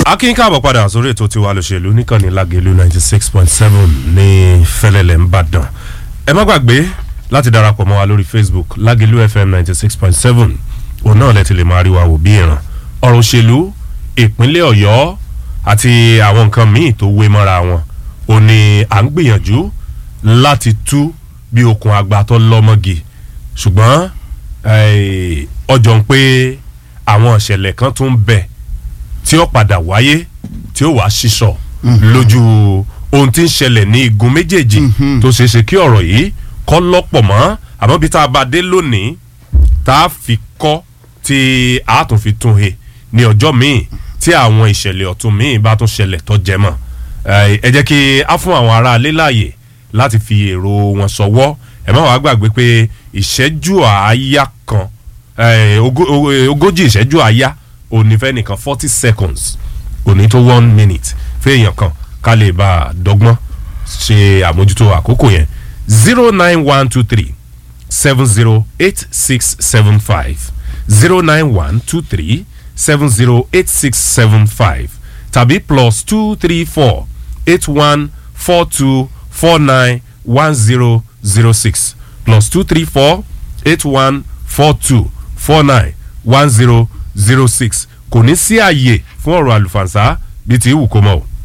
akin káàbọ̀ padà sórí ètò tiwa lòṣèlú níkànnì lágẹ̀lú ninety six point seven ní fẹlẹ́lẹ̀ ńbàdàn ẹ má gbàgbé láti darapọ̀ mọ́ wa lórí facebook lágẹ̀lú fm ninety six point seven òun náà lẹ́tì lè máa rí wa wò bí ìran ọ̀rọ̀ òṣèlú ìpínlẹ̀ ọ̀yọ́ àti àwọn nǹkan míì tó wé mọ́ra wọn ò ní à ń gbìyànjú láti tú bí okùn àgbà tó lọ́mọ́gi ṣùgbọ́n ọjọ́ ń pé àwọn ìṣẹ̀lẹ̀ kan tún ń bẹ̀ tí ó padà wáyé tí ó wàá ṣiṣọ lójú ohun tí ń ṣẹlẹ̀ ní igun méjèèjì tó ṣeé ṣe kí ọ̀rọ̀ yìí kọ́ lọ́pọ̀ mọ́ àmọ́ bí tá a bá dé lónìí tá a fi kọ́ tí a tún fi tún he ní ọjọ́ míì tí àwọn ìṣẹ̀lẹ̀ ọ̀tún míì bá tún ṣẹlẹ̀ tó jẹ mọ́ ẹ jẹ́ kí a fún àwọn aráalé láàyè láti fi èrò wọn sọwọ́ ẹ má wàá gbàgbé pé ìṣẹ́jú àáyá kan ogójì ìṣẹ́jú àáyá òní fẹ́ nìkan forty seconds òní tó one minute fẹ́ẹ̀yàn kan ká lè bá a dọ́gbọ́n ṣe àmójútó àkókò yẹn zero nine one two three seven zero eight six seven five zero nine one two three seven zero eight six seven five tàbí plus two three four eight one four two four nine one zero zero six plus two three four eight one four two four nine one zero zero six kò ní sí àyè fún ọ̀rọ̀ àlùfànṣá bíi ti wù kó mọ̀ o.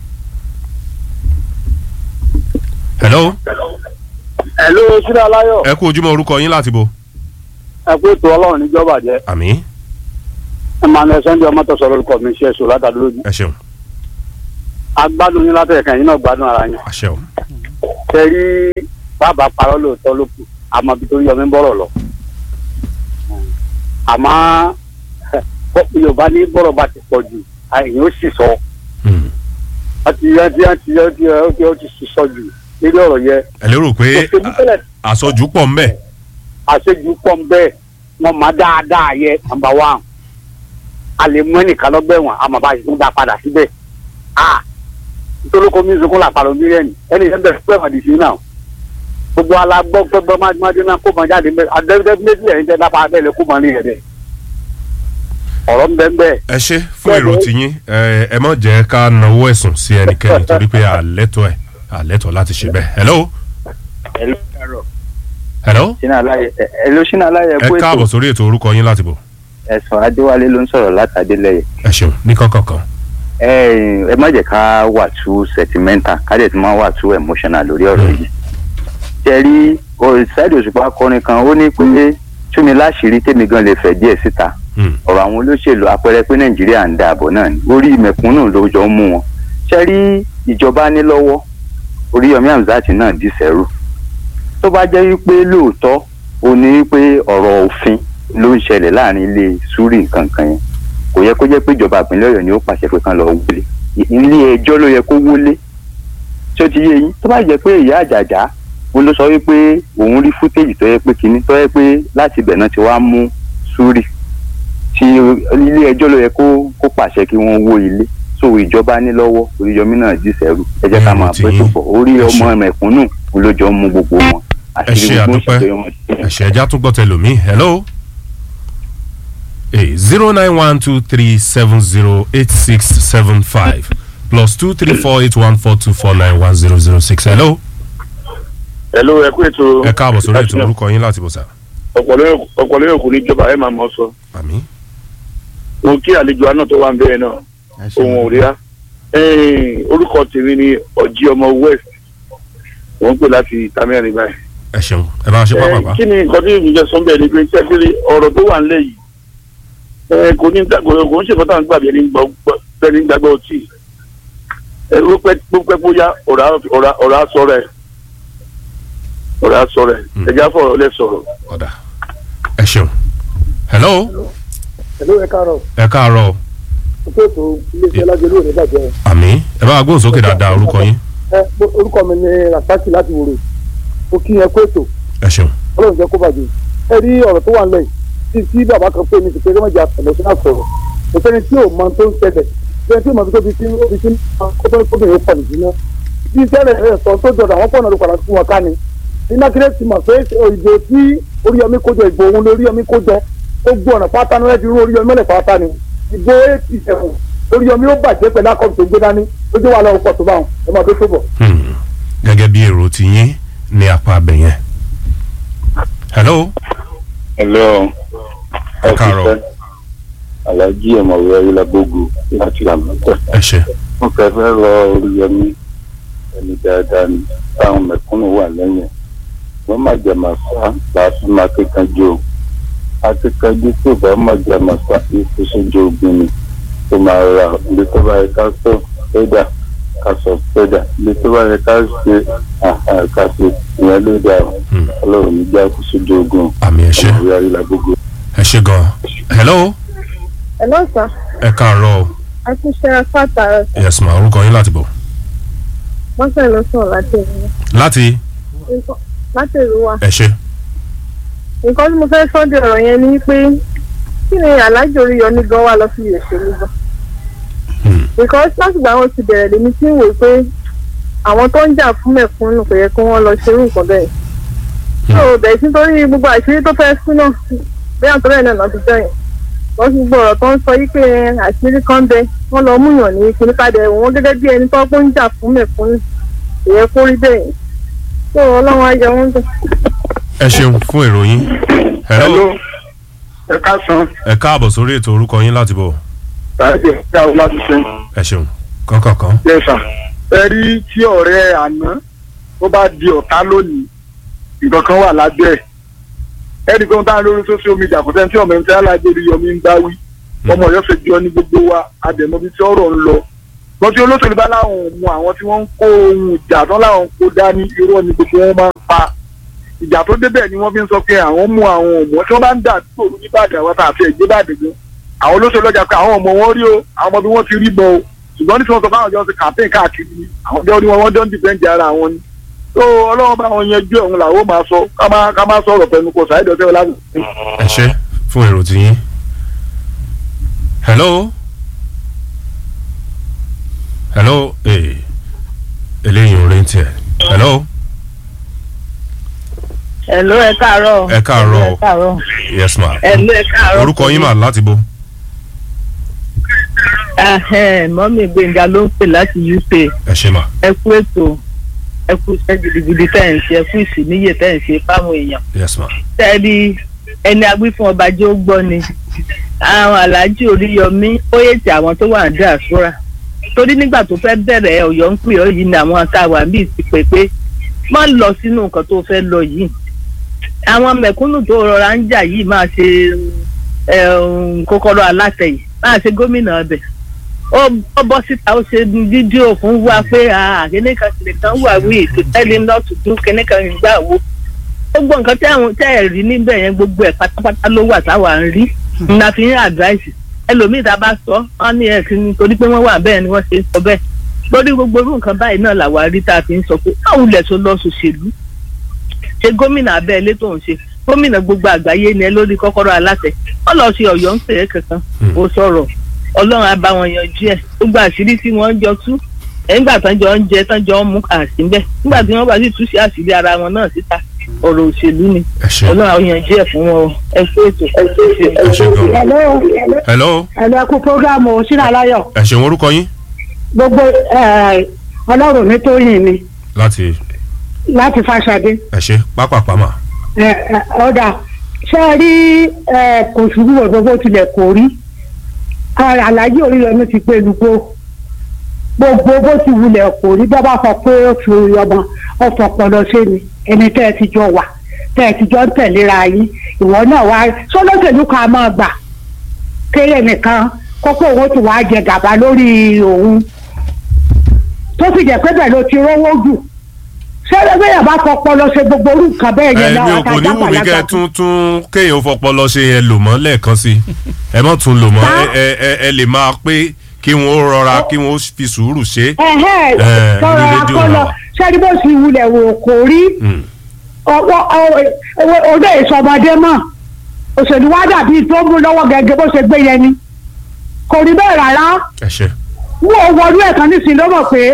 hello. hello sílẹ̀ aláyọ̀. ẹ kú ojúmọ́ orúkọ yín láti bo. ẹ kú ètò ọlọ́run níjọba jẹ́. àmì. emmanuel sunday ọmọ tó sọ̀rọ̀ orúkọ mi ṣe èso látàdúró lójú. ẹ ṣeun. agbádùn yín látẹ̀kẹ́ yín náà gbádùn ara yín. àṣẹ o. ṣe rí bàbá parọ́ lóòótọ́ ló kù àmọ́ bí tó yọ mí bọ̀rọ̀ lọ. àmọ́ yorùbá ní bọ́rọ̀ bá ti pọ̀ jù àyìn ó sì sọ. àti àti àti àti àti ó ti sọ jù lórí ọ̀rọ̀ yẹn. ẹ lérò pé àsọjù pọ̀ ń bẹ̀. àṣejù pọ̀ ń bẹ̀ wọ́n máa dáadáa yẹ nàmbà wán. a lè mú ẹnìkan lọ́gbẹ̀wọ̀n àmọ́ bá yìí ń dá padà síbẹ̀. nítorí kó mi sunkún làpàrọ̀ mílíọ̀nù ẹni yẹn bẹ̀rẹ̀ pẹ́ màdì sí náà. gbogbo alágbọ́ gbogbo májúmájú náà kó mọ jáde mẹ́ adẹ́gbẹ́ méjì ẹ̀yìn tẹ́ dápá abẹ́lẹ̀ kó mọ ní ẹ̀dẹ̀ ọ̀rọ̀ ń bẹ́ ń bẹ́. ẹ ṣe fún èrò tiyín ẹ mọ̀ jẹ́ ká nawó ẹ̀sùn sí ẹnikẹ́ni torí pé àlẹ́tọ̀ ẹ̀ àlẹ́tọ̀ láti ṣe bẹ́ẹ̀. hello. hello. hello sínú aláyẹ ẹ káàbọ̀ sórí ètò orúkọ yín láti bọ̀. ẹ̀sùn adéwálé ló ń sọ̀rọ̀ látàdélẹ́yẹ. ẹ ṣeun ní kọ́kọ̀ọ̀kan. ẹ ẹ má jẹ́ ká wà tú sentimental ká dẹ̀ tún má wà tú emotional lórí ọ̀rọ̀ yìí. jẹ́rí ṣáìdì òṣùpá akọrin kan ó ní pé túnmi láṣìírí tèmi gan lè fẹ̀ díẹ̀ síta ọ̀rọ̀ àwọn olóṣèlú àpẹẹrẹ pé nàìjíríà ń dáàbò náà ni orí mẹ̀kúnnù ló jọ ń mú wọn ṣe rí ìjọba ní lọ́wọ́ oríyọmí hamzat náà dì sẹ́rù tó bá jẹ́ wípé lóòótọ́ ó ní wípé ọ̀rọ̀ òfin ló ń ṣẹlẹ̀ láàrin ilé súrì nǹkan kan yẹn kò yẹ kó jẹ́ pé ìjọba ìpínlẹ̀ ọ̀yọ́ ni ó pàṣẹ pé kán lọ wọlé ilé ẹjọ́ ló yẹ kó wọlé tí ó ti yé yín tó bá jẹ́ pé ìyá àjàjà ó ló sọ wípé òun rí fútéjì tó yẹ pé kinní tó yẹ pé láti ibẹ̀ náà ti wá mú súrì tí ilé ẹjọ́ ló yẹ kó kó pàṣẹ kí wọ́n wó ilé so ìjọba ní lọ́wọ́ oríyọmí náà dì sẹ́rù ẹ jẹ́ ká máa pẹ́ tó pọ̀ orí ọmọ mẹ̀kúnnù lójó mú gbogbo wọn. ẹ ṣe àdúpẹ́ ẹ ṣe ẹja tún gbọ́ tẹlomi hello zero nine one two three seven zero eight six seven five plus two three four eight one four two four nine one zero zero six hello. hello ẹ kú ètò. ẹ káàbọ̀ sórí ètò orúkọ yín láti bọ̀ sá. ọ̀pọ̀lọpọ̀ yóò kú níjọba ẹ máa mọ̀ sọ àmì. mo kí àlejò àná tó wà ń bẹ́ẹ̀ náà ohun òríà orúkọ tèmi ni ọjí ọmọ west wọ́n ń pè láti tamẹ́rin báyìí. ẹ ṣeun ẹ bá a ṣe pápápá. kí ni nǹkan tí ìjọ sọ bẹ́ẹ̀ ni pé sẹ́kìrì ọ̀rọ̀ tó wà ńlẹ̀ yìí kò ní kò ń ṣe fọ́tà ń gbà bí ẹni gbàgbọ́ ọtí ó pẹ́ bóyá ọ̀rọ̀ aṣọ rẹ̀ ọ̀rọ̀ aṣọ rẹ̀ ẹ̀já fọ̀rọ̀ lẹ̀ sọ̀rọ̀. ọ̀dà ẹ ṣeun hello hello ẹ káàárọ̀. ẹ káàárọ̀. ọkọ ètò iléeṣẹ́ lájọ lóore bàjẹ́. àmì ẹ bá gbóhùn sókè dáadáa orúkọ yín. ẹ orúkọ mi ni rasaki láti wòrò mo kí yẹn kó ètò ẹ ṣeun. ọlọ́run jẹ́ kó bàjẹ́. ẹ rí ọ̀rọ̀ tó wà nílẹ̀ yìí tí bàbá kan pé mi ti pé kí wọ́n jẹ́ àtẹ̀lẹ́sọ́nà sọ̀rọ̀ kò sẹ́ni tí ò mọ tó ń ṣẹlẹ̀ sẹ́ni tí ò mọ tó fi sí fi sí kótó kóbìnrin pọ̀ nìyí ná. bí sẹ́lẹ̀ ẹ̀ sọ tó jọ̀dọ̀ àwọn pọ̀nà ló padà fún wọn ká ni. ní mákìrẹ́ ti mọ̀ pé ìbò tí oríyọmí kójọ ìbò òun lóríyọmí kójọ ó gbọ́ ọ̀nà pátá ní wọ́n ti rú oríyọmí mọ́lẹ̀ pátá ni ìbò eighty seven Oríyọmí ó bàjẹ́ pẹ̀lú akọ́bí tó gbé dání ó jẹ́ wà lọ́wọ́ pọ̀ tó bá wọn ẹ máa tó tó bọ̀. Hmm. gẹ́gẹ́ bí èrò ti yín ní apá abẹ yẹn. hello Hello. Ẹ káàárọ̀. Alhaji ọ̀mọ̀wé ayélujágbógo láti àmọ́tẹ́. ẹ ṣe Wọ́n fẹ́ fẹ́ rọ Oríyọmí ẹni dáadáa ni táwọn mẹ̀kúnnù wà lẹ́yìn. Wọ́n má jẹ màsá láti máa kíkanjú o. Akíkanjú tó bá má jẹ màsá ikú sójú ogun ni. Tó máa ra ibi tó bá yẹ ká sọ fẹ́dà ká sọ fẹ́dà. Ibi tó bá yẹ ká ṣe àhà ká ṣe ìyẹn ló dáa. Hmm. Ọlọ́run ní já kú sójú ogun. àmì ẹ ṣe Ọ̀mọ̀wé ayélujágbógo. ẹ ṣe gan. hello Hello sir, ẹ káàárọ̀ o. a ti ṣe fàtàrà yes ma orúkọ yín láti bọ̀. wọ́n sẹ̀ lọ sọ̀rọ̀ láti ìlú. láti Nǹkan- láti ìlú wa. ẹ ṣe. Nǹkan tí mo fẹ́ sọ́ di ọ̀rọ̀ yẹn ni pé kí ni Aláàjì Oríyọmí gan wà lọ sí ìrẹsẹ̀lú gan. Hmm. Because látìgbà wọn ti bẹ̀rẹ̀ lèmi tí ń wò pé àwọn tó ń jà fún mẹ̀kúnnù kò yẹ kí wọ́n lọ ṣerú nǹkan bẹ́ẹ̀. So bẹ̀rẹ̀ sí nítorí gbogbo àṣírí tó fẹ́ sí náà bí àtọ́rẹ́ náà náà ti jẹ́ yẹn. Wọ́n ti gbọ́ ọ̀rọ̀ tó ń sọ yí pé àṣírí kan bẹ wọ́n lọ múyàn ní kíníkàdé wọn gẹ́gẹ́ bí ẹni tó ń jà fún mẹ̀kúnnù kò yẹ kó rí bẹ́ẹ̀ yẹn. So Ọlọ́run á yẹ wọ́n dùn. ẹ ṣeun fún ìròyìn. hello ẹ káàsán ẹ káàbọ̀ sórí ètò orúkọ yín láti bọ̀. tàbí ẹ káàbọ̀ láti ṣe ẹ ṣeun kọ́kọ̀ọ̀kan. yẹsà ẹ rí tí ọ̀rẹ́ àná tó bá di ọ̀tá lónìí nǹkan kan wà lábẹ́ ẹ̀ ẹ rí i pé wọ́n tá lórí social media kò sẹ́ni tí ọmọ ẹni tí Aláàjì Oríyọmí ń bá wí ọmọ Ọ̀yọ́ ṣe jọ ní gbogbo wa àdèmọ́bí tí ọ̀rọ̀ ń lọ wọ́n tí olóṣèlú bá láwọn ò mú àwọn tí wọ́n ń kó ohun ìjà tán láwọn ń kó dání irọ́ ni gbogbo wọn máa ń pa ìjà tó débẹ̀ ni wọ́n fi ń sọ pé àwọn mú àwọn ọmọ tí wọ́n bá ń dà tó òru nìbàdàn àwọn àti ẹ̀gbẹ́ bàdàn gan àwọn olóṣèlú ọjà pé àwọn ọmọ wọn rí o àwọn ọmọ bí wọ́n ti rí bọ́ o ṣùgbọ́n ní tí wọ́n sọ fáwọn ọjọ́ ti campaign káàkiri ni àwọn ọjọ́ orí wọn wọ́n jọ ń dìbẹ́ǹdì ara wọn ni tó ọlọ́run bá wọn yanjú ẹ̀hún làwọn máa sọ ká má ká má sọ̀rọ̀ pẹ̀lú kò sáyé dọ̀tẹ́ ọlá ẹ ṣe fún èrò tí yín. hello hello ee eléyìí ò rí tiẹ̀. hello Hello ẹ káàárọ̀. Ẹ káàárọ̀. Ẹ káàárọ̀. yes ma. Hello ẹ káàárọ̀. orúkọ yín mà láti bo. Ahẹ́n, mọ́mí Gbẹ̀ngà ló ń pè láti UK. ẹ ṣe mà. Ẹ kú ètò ẹ kú iṣẹ́ gidigidi tẹ̀ ń ṣe ẹ kú ìsìníyè tẹ̀ ń ṣe fáwọn èèyàn. yes ma. Tẹ́lí ẹni agbí fún ọba jẹ́ ó gbọ́ ni. Àwọn Aláàjì Oríyọmí ó yètì àwọn tó wà ní àṣúra. Torí nígbà tó fẹ́ bẹ̀rẹ̀ Ọ̀yọ́ ń pè ọ́ yìí ni àwọn akáwà bíi ti pè pé má lọ sínú nǹkan tó fẹ́ lọ yìí. Àwọn mẹ̀kúnnù tó rọra ń jà yìí máa ṣe um, kókóró alátẹ yìí máa ṣe gómìnà ọbẹ̀ ó ó bọ́ síta ó ṣe fídíò fún wa pé kíní kan kìnìún kan wà wí to tell him not to do kíní kan gbà wo gbogbo nǹkan tẹ́ àwọn tẹ́ ẹ̀ rí níbẹ̀ yẹn gbogbo ẹ̀ pátápátá ló wà táwa ń rí nna fi ń advice ẹlòmíì tá a bá sọ wọn ní ẹ̀ kìíní torí pé wọ́n wà bẹ́ẹ̀ ni wọ́n ṣe ń sọ bẹ́ẹ̀ lórí gbogbo irú nǹkan báyìí náà làwa rí tá a fi ń sọ pé káwọn ilẹ̀ tó lọ ṣòṣèlú ṣe gómìnà abẹ́lé tó ń ṣe gómìnà gbogbo àgbáyé ni ẹ lórí kọ́kọ́rọ́ aláṣẹ wọ́n lọ ṣe ọ̀yọ́ ń pè é kankan ó sọ̀rọ̀ ọlọ́run á bá wọn yanjú ẹ̀ gbogbo àṣírí tí wọ́n jọ tú nígbà tán jọ ń jẹ tán jọ ń mú àṣì ń bẹ̀ nígbà tí wọ́n bá sì tú sí àṣírí ara wọn náà síta ọ̀rọ̀ òṣèlú ni ẹ ṣe ọlọ́run á yanjú ẹ̀ fún wọn o ẹ kú ètò ẹ kú ètò. ẹ ṣe gan. Hello, hello hello, ẹ kú programu Sínú Aláyọ̀. ẹ ṣeun orúkọ yín Gbogbo eh, ọlọ́run mi tó yìn ni láti láti Fáṣadé. ẹ ṣe pápápá mà. Eh, eh, Ọ̀dà ṣé ẹ rí eh, kò ṣubú gbogbo tilẹ̀ kò rí. Eh, Àlàyé Oríyọmí ti pé lùgbò. Gbogbo bó ti wulẹ̀ kò rí bá bá sọ pé ó fi ọmọ ọ̀fọ̀ ọpọlọ ṣe ni ẹni tẹ́ ẹ ti jọ wà tẹ́ ẹ ti jọ ń tẹ̀léra yín ìwọ náà wá sọ́lọ́sẹ̀lú kan máa gbà kéré nìkan kókó owó tí wàá jẹ gàba lórí òun tó sì jẹ́ pé bẹ́ẹ̀ ló ti rówó jù ṣé bẹ́ẹ̀ bá fọpọlọ ṣe gbogbo orú nǹkan bẹ́ẹ̀ yẹn ẹ̀mí náà ò kò ní wù mí kẹ́ ẹ tún tún kéèyàn fọpọlọ ṣe ẹ lò mọ́ lẹ́ẹ̀kan sí i ẹ mọ́ tún lò mọ́ Tá. ẹ ẹ ẹ ẹ lè máa pé kí wọ́n ó rọra kí wọ́n ó fi sùúrù ṣe. ẹ̀hẹ́ Eh, tọrọ ní rédíò akọlọ náà wà. ṣé bó ti wulẹ̀ wò kò rí Mm. ọwọ́ ọdẹ ìsọmọdé mọ̀ òṣèlú wa dàbí tó mú lọ́wọ́ gẹ́gẹ́ bó ṣe gbé yẹn ni kò rí bẹ́ẹ̀ rárá ẹ ṣe wọ́n wọlé ẹ̀kan nísìnyí ló mọ̀ pé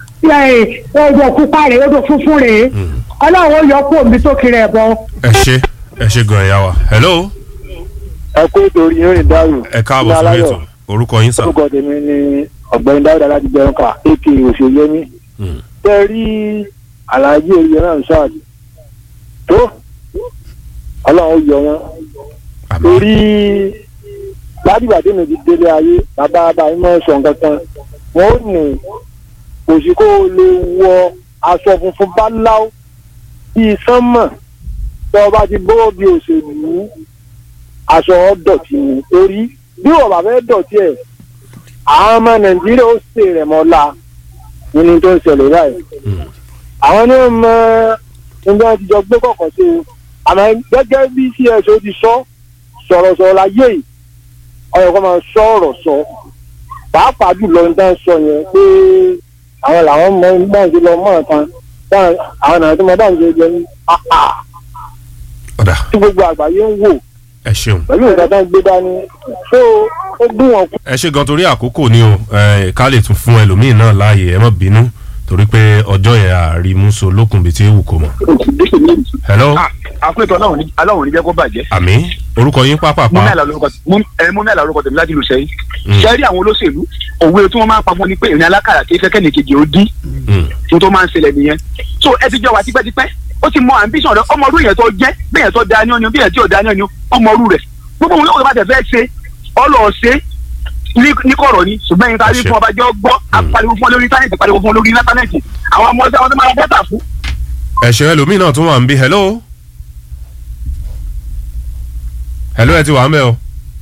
odò pupa rèé odò funfun rèé ọlọ́run ó yọ kó omi tó kiri ẹ̀ bọ. ẹ ṣe ẹ ṣe gan ẹ̀yà wa hello ẹ kó ètò orí yóò rìn dárò ẹ káàbọ̀ sórí ètò orúkọ yín sà. orúkọ tèmi ni ọ̀gbẹ́ni dáúdà láti jẹun ká ak òṣèyẹmí Hmm. tẹ́ rí aláàjì òye náà ṣáàjì tó ọlọ́run yọ wọn àmì torí ládìgbà tí mi ti délé ayé bàbá bàbá mi máa ń sọ nǹkan kan wọn ò ní kò sí kó o lè wọ aṣọ funfun báláú bíi sánmọ̀ tó o bá ti bọ́ bí òṣèlú aṣọ dọ̀tí ni torí bí wọ́n bá fẹ́ dọ̀tí ẹ̀ àwọn ọmọ nàìjíríà ó ṣe rẹ̀ mọ́lá nínú tó ń ṣẹlẹ̀ báyìí Hmm. àwọn ní mọ nígbà tí jọ gbé kọ̀ọ̀kan sí i àmọ́ gẹ́gẹ́ bí cso ti sọ sọ̀rọ̀sọ̀rọ̀ láyé yìí ọ̀yọ̀ kan máa sọ ọ̀rọ̀ sọ pàápàá jùlọ ní tán sọ yẹn pé àwọn làwọn mọ báyìí ti lọ mọ́ ọ̀kan táwọn- àwọn náà tó mọ báyìí ti jẹ ní àpá ọ̀dà tí gbogbo àgbáyé ń wò ẹ ṣeun. pẹ̀lú nǹkan tó ń gbé dání tó ó gún wọn kú. ẹ ṣe gan torí àkókò ni o ẹ, ká lè tún fún ẹlòmíín náà láàyè ẹ má bínú torí pé ọjọ́ yẹn àrímúso lókun bíi tí ewu kò mọ̀. hello àpéjọ aláwọ̀ ní jẹ́ kó bàjẹ́. àmì orúkọ yín mú pápápá mẹ́la lórúkọ ẹ mú mẹ́la lórúkọ tèmi láti ìlú sẹ́yìn. Mm. ṣe rí àwọn olóṣèlú òwe tí wọ́n máa ń pa fún ni pé ìrìn alákàrà kì í fẹ́ kẹ́nìkejì ó dín Hmm. ní tó máa ń ṣẹlẹ̀ nìyẹn. so ẹ ti jọ wá tipẹ́tipẹ́ ó ti mọ ambition rẹ ọmọ ọdún yẹn tó jẹ́ bẹ́ẹ̀ yẹn tó da ní ọyàn bí yẹn tí ò da ní ọyàn ọmọ ọdún rẹ̀ gbogbo wọn yóò bá tẹ̀ fẹ́ ṣe ọlọ́ ṣe ní- ní kọ̀rọ̀ ni ṣùgbọ́n yín tàbí Ẹ ṣé. fún ọba jọ gbọ́ apariwo fún ọ lórí íńtánẹ́ẹ̀tì pariwo fún ọ lórí íńtánẹ́ẹ̀tì àwọn ọmọ ọdún àwọn tó máa ra dátà fún ẹ ṣe ẹlòmíín náà tún wà ń bí hello hello ẹ ti wà ń bẹ o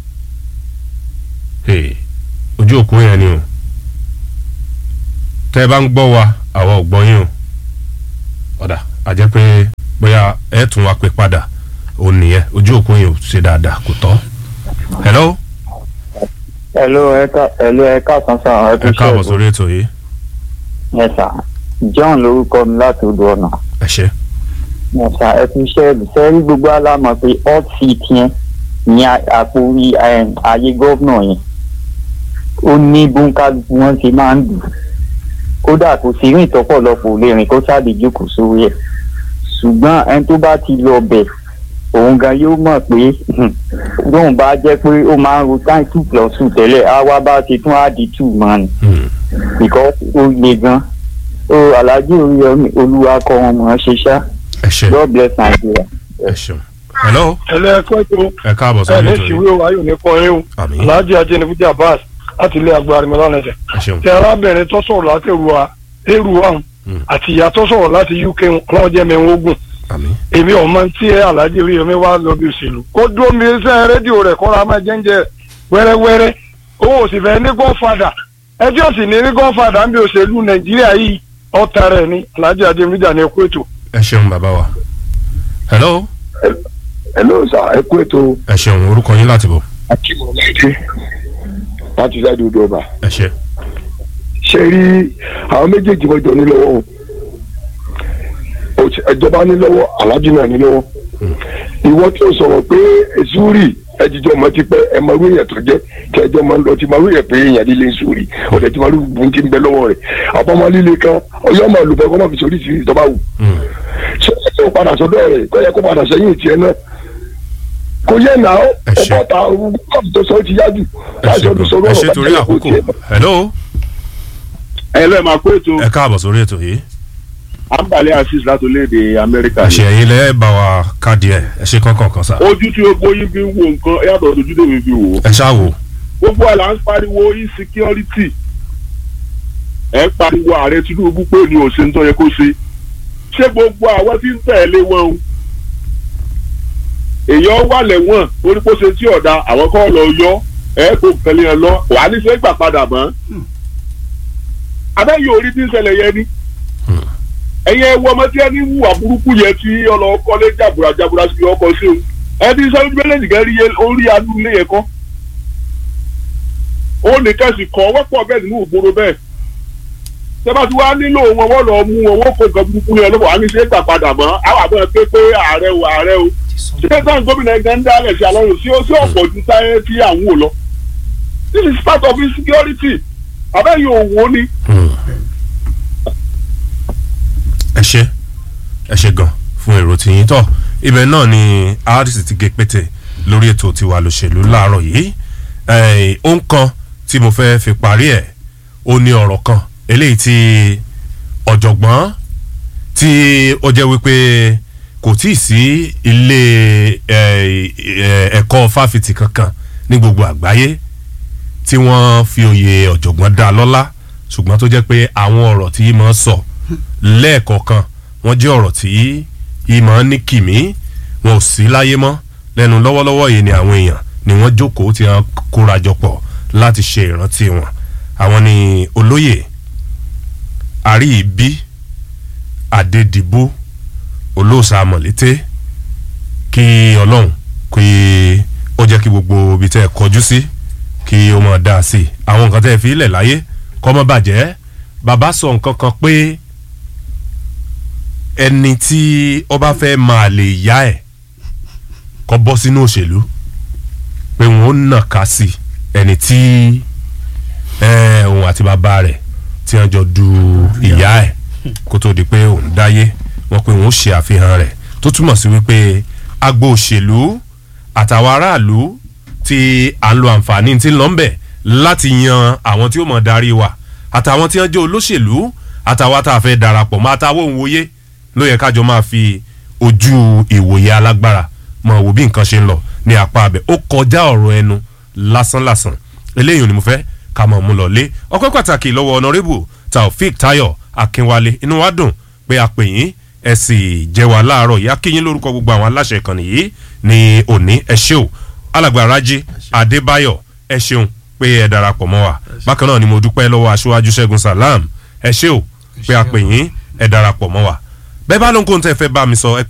Hey, ojú òkú yẹn ni o tẹ ẹ bá ń gbọ́ wa àwa ò gbọ́ yín o ọ̀dà a jẹ́ pé bóyá ẹ tún wa pé padà òun nìyẹn ojú òkú yẹn ò ṣe dáadáa kò tọ́ hello hello ẹ ká hello ẹ káàsán sàn ẹ ẹ káàbọ̀ sórí ètò yìí ẹ sà john lorúkọ mi láti odò ọ̀nà ẹ ṣe ẹ sà ẹ fi iṣẹ́ sẹ́rí gbogbo alámọ̀ pé hot seat yẹn ní a- àpò orí em, ayé gómìnà yẹn ó ní bóńkálukú wọn ṣe máa ń dùn kódà kò sí rìn tọ́pọ̀lọpọ̀ lè rìn kó sáàdì jókòó sórí ẹ̀ ṣùgbọ́n ẹni tó bá ti lọ bẹ̀ òun gan yóò mọ̀ pé hmm, bóun bá jẹ́ pé ó máa ń ro time two plus two tẹ́lẹ̀ á wá bá ti tún á di two mọ́ ni Hmm. because ó le gan ó aláàjì oríyọmí olúwa kọ wọn mọ̀ ọ́n ṣe ṣá ẹ ṣe god bless nigeria. ẹ ṣeun hello ẹlẹ́ẹ̀kọ́ ètò ẹ káàbọ̀ sórí ètò yìí o ayò ní kọrin o àmì alhaji ajẹnifuji abbas láti ilé agbára mi lọ́nà ẹ̀sẹ̀. ẹ ṣeun tí arábìnrin tó sọ̀rọ̀ láti èrúwa èrúwa Mm. àti ìyá tó sọ̀rọ̀ láti uk wọn jẹ́ mẹ́rin ogun àmì èmi ọmọ tí ẹ alhaji oríyomi wá lọ bí òṣèlú kó dúró mi sẹ́ rédíò rẹ̀ kọ́ra máa jẹ́ńjẹ́ wẹ́rẹ́wẹ́rẹ́ òun ò sì fẹ́ ní gọ́fàdà ẹjọ́ sì ní ní gọ́fàdà ń bí òṣèlú nàìjíríà yìí ọ̀tá rẹ̀ ní alhaji ajẹnifuji ní ẹkú ètò. ẹ ṣeun bàbá wa hello hello sir ẹ kú ètò ẹ ṣeun orúkọ yín láti bọ̀ akínmọ̀láìdé láti ṣáàdì odò ọba ẹ ṣe ṣe rí àwọn méjèèjì mọ́jọ ní lọ́wọ́ o. Òṣì- ìjọba ní lọ́wọ́ aláàjì náà ní lọ́wọ́ ìwọ tí o sọ̀rọ̀ pé èsúrì ẹjíjọ́ ọmọ ti pẹ́ ẹ máa rú èèyàn tó jẹ́ tí ẹjọ́ máa ń lọ ti máa rú èèyàn pé èèyàn líle ń sùúrì ọ̀dẹ̀ tí máa rú bùn ti ń bẹ lọ́wọ́ rẹ̀ àbọ̀mọ́ líle kan ọyọ́ máa lù bẹ́ẹ̀ kó má fi sórí sí ìjọba wù Hmm. ṣé ẹ tó padà sọ́dọ̀ rẹ̀ kó yẹ kó padà sẹ́yìn tiẹ̀ náà kò yẹ nà ó Ẹ ṣé. ọ̀pọ̀ ta kọ́ọ̀tù tó sọ ó ti yá jù ẹ ṣe láti ọdún gan sọ̀rọ̀ ẹ ṣe ọ̀rọ̀ torí bá àkókò tiẹ̀ hello ẹ lọ́ọ́ máa kó ètò ẹ káàbọ̀ sórí ètò yìí àǹbálẹ̀ asis láti orílẹ̀-èdè amẹ́ríkà ẹ ṣe ẹ̀yin lẹ́ bá wa káàdì ẹ̀ ẹ ṣe kankan kan sá ojú tí gbogbo yín fi ń wo nǹkan yàtọ̀ ojú tèmi fi wò ó ẹ ṣáà wò gbogbo àlà ń pariwo insecurity ẹ ń pariwo ààrẹ tinubu pé ní òsè ń tọ́ yẹ kó ṣe ṣé gbogbo àwọn tí ń tẹ̀lé wọn o èèyàn wà lẹ́wọ̀n orí kó ṣe tí ọ̀dà àwọn kọ́ lọ yọ ẹ kó kẹlẹ́ yẹn lọ wàá ní sẹ́ gbà padà mọ́ abẹ́yẹ orí tí ń ṣẹlẹ̀ yẹn ni ẹ̀yin ẹ wọ ọmọ tí ẹ ní wùwà burúkú yẹn tí ọlọ́kọ́lé jàbùrà jàbùrà sí ọkọ̀ sí o ẹ ti sọ méjèèjì kan rí yẹ- orí adú ilé yẹn kọ́ ó ní kẹ́sì kọ́ wọ́pọ̀ bẹ́ẹ̀ nínú ìgboro bẹ́ẹ̀ tẹ́bá tí wàá nílò wọn wọ́n lọ mú wọn wọ́n kó nǹkan burúkú yẹn lọ́wọ́ àmì ṣe é gbà padà mọ́ àwọn àbọ̀ pé pé ààrẹ o ààrẹ o ṣé sáà gómìnà ẹgbẹ́ ń dálẹ̀ sí alọ́run sí ó sí ọ̀pọ̀ ju táyé tí à ń wò lọ this is part of insecurity abẹ́yìn òwò ni Hmm. ẹ ṣe ẹ ṣe gan fún èrò tìyín tọ ibẹ̀ náà ni rdc ti gé pété lórí ètò tiwa lòṣèlú láàárọ̀ yìí Eh, ó ń kan tí mo fẹ́ fi parí ẹ̀ ó ní ọ̀rọ̀ kan eléyìí tí ọ̀jọ̀gbọ́n tí ó jẹ́ wípé kò tí ì sí ilé ẹ̀, ẹ̀, ẹ̀kọ́ fáfitì kankan ní gbogbo àgbáyé tí wọ́n fi oyè ọ̀jọ̀gbọ́n dá lọ́lá ṣùgbọ́n tó jẹ́ pé àwọn ọ̀rọ̀ tí yìí máa ń sọ lẹ́ẹ̀kọ̀ọ̀kan wọ́n jẹ́ ọ̀rọ̀ tí yìí máa ń ní kìmí wọn ò sí láyé mọ́ lẹ́nu lọ́wọ́lọ́wọ́ yìí ni àwọn èèyàn ni wọ́n jókòó tí wọ́n kórajọ pọ̀ láti ṣe ìrántí wọn àwọn ni olóyè àríyìbí adédìbò olóòṣà mọ̀lété kí ọlọ́run kí ó jẹ́ kí gbogbo ibi tẹ́ ẹ kọjú sí kí ó máa dá a sí àwọn nǹkan tẹ́ ẹ fi ilẹ̀ láyé kọ́ mọ́ bàjẹ́ bàbá sọ nǹkan kan pé ẹni tí ó bá fẹ́ máa lè yá ẹ̀ kọ́ bọ́ sínú òṣèlú pé wọn ó nà ká sí ẹni tí ẹ, òun àti bàbá rẹ̀ tí wọ́n jọ du ìyá ẹ̀ kó tó di pé òun dáyé wọ́n pé òun ó ṣe àfihàn rẹ̀ tó túmọ̀ sí wípé agbo òṣèlú àtàwọn aráàlú tí à ń lo àǹfààní tí ń lọ ń bẹ̀ láti yan àwọn tí ó mọ̀ darí wa àtàwọn tí wọ́n jẹ́ olóṣèlú àtàwọn tá a fẹ́ darapọ̀ mọ́ àtàwọn òun wòye ló yẹ kájọ máa fi ojú ìwòye alágbára mọ̀ wò bí nǹkan ṣe ń lọ ní apá abẹ ó kọjá ọ̀rọ̀ ẹnu lásánlàsàn eléyìí ni mo fẹ́ ká mọ̀ mú lọ lé ọpẹ́ pàtàkì lọ́wọ́ ọ̀nàrẹ́bù taofik tayo akínwálé inú wa dùn pé a pè yín ẹ sì jẹ́ wa láàárọ̀ yìí akínyín lórúkọ gbogbo àwọn aláṣẹ ìkànnì yìí ní òní ẹ ṣé o alàgbà rájí adébáyọ̀ ẹ ṣeun pé ẹ darapọ̀ mọ́ wa bákan náà ni mo dúpẹ́ lọ́wọ́ aṣáájú ṣẹ́gun salam ẹ ṣé o pé a pè yín ẹ darapọ̀ mọ́ wa bẹ́ẹ̀ bá lóhun kó ń tẹ́ fẹ́ bá mi sọ ẹ